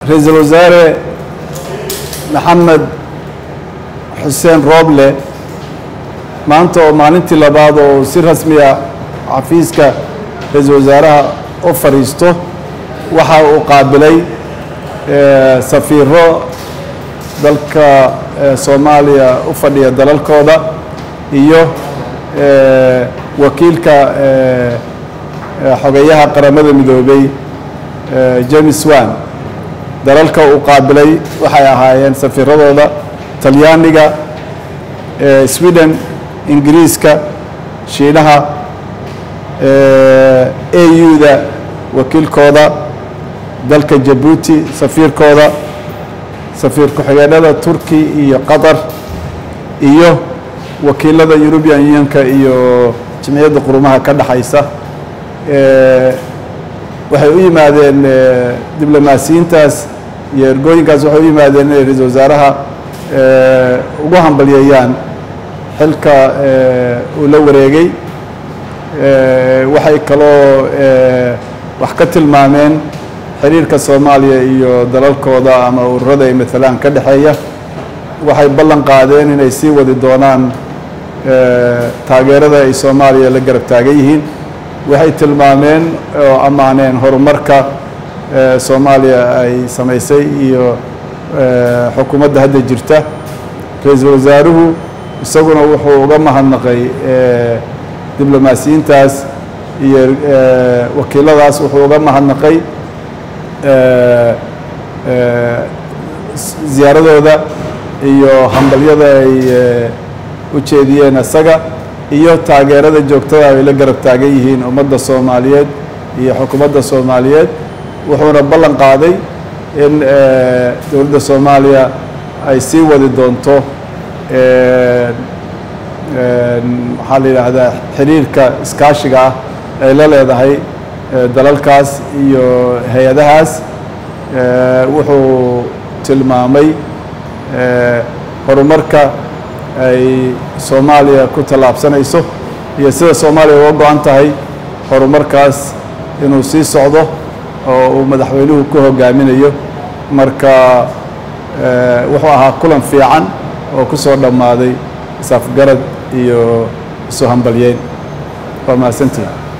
ra-iisul wasaare maxamed xuseen rooble maanta oo maalintii labaad oo si rasmiya xafiiska ra-iisul wasaaraha u fadhiisto waxa uu qaabilay safiiro dalka soomaaliya u fadhiya dalalkooda iyo wakiilka xogeyaha qaramada midoobay james wan dalalka uu qaabilay waxay ahaayeen safiiradooda talyaaniga sweden ingiriiska shiinaha au-da wakiilkooda dalka jabuuti safiirkooda safiir ku-xigeenada turki iyo qatar iyo wakiilada european unionka iyo jimciyadda qurumaha ka dhexaysa waxay u yimaadeen diblomaasiyiintaas iyo ergooyinkaas waxay u yimaadeen inay ra-iisul wasaaraha ugu hambalyeeyaan xilka uu la wareegay waxay kaloo wax ka tilmaameen xiriirka soomaaliya iyo dalalkooda ama ururada ay maalaan ka dhexeeya waxay ballan qaadeen inay sii wadi doonaan taageerada ay soomaaliya la garab taagan yihiin waxay tilmaameen oo ammaaneen horumarka soomaaliya ay samaysay iyo xukuumadda hadda jirta ra-iisul wasaaruhu isaguna wuxuu uga mahadnaqay diblomaasiyiintaas iyo wakiiladaas wuxuu uga mahadnaqay ziyaaradooda iyo hambalyada ay u jeediyeen isaga iyo taageerada joogtada ay la garab taagan yihiin ummadda soomaaliyeed iyo xukuumadda soomaaliyeed wuxuuna ballan qaaday in dowladda soomaaliya ay sii wadi doonto maxaa la yidhaahdaa xiriirka iskaashiga ah ay la leedahay dalalkaas iyo hay-adahaas wuxuu tilmaamay horumarka ay soomaaliya ku tallaabsanayso iyo sida soomaaliya uga go-an tahay horumarkaas inuu sii socdo oo uu madaxweynuhu ku hogaaminayo marka wuxuu ahaa kulan fiican oo ku soo dhammaaday isafgarad iyo isu hambalyeyn waa mahadsantihin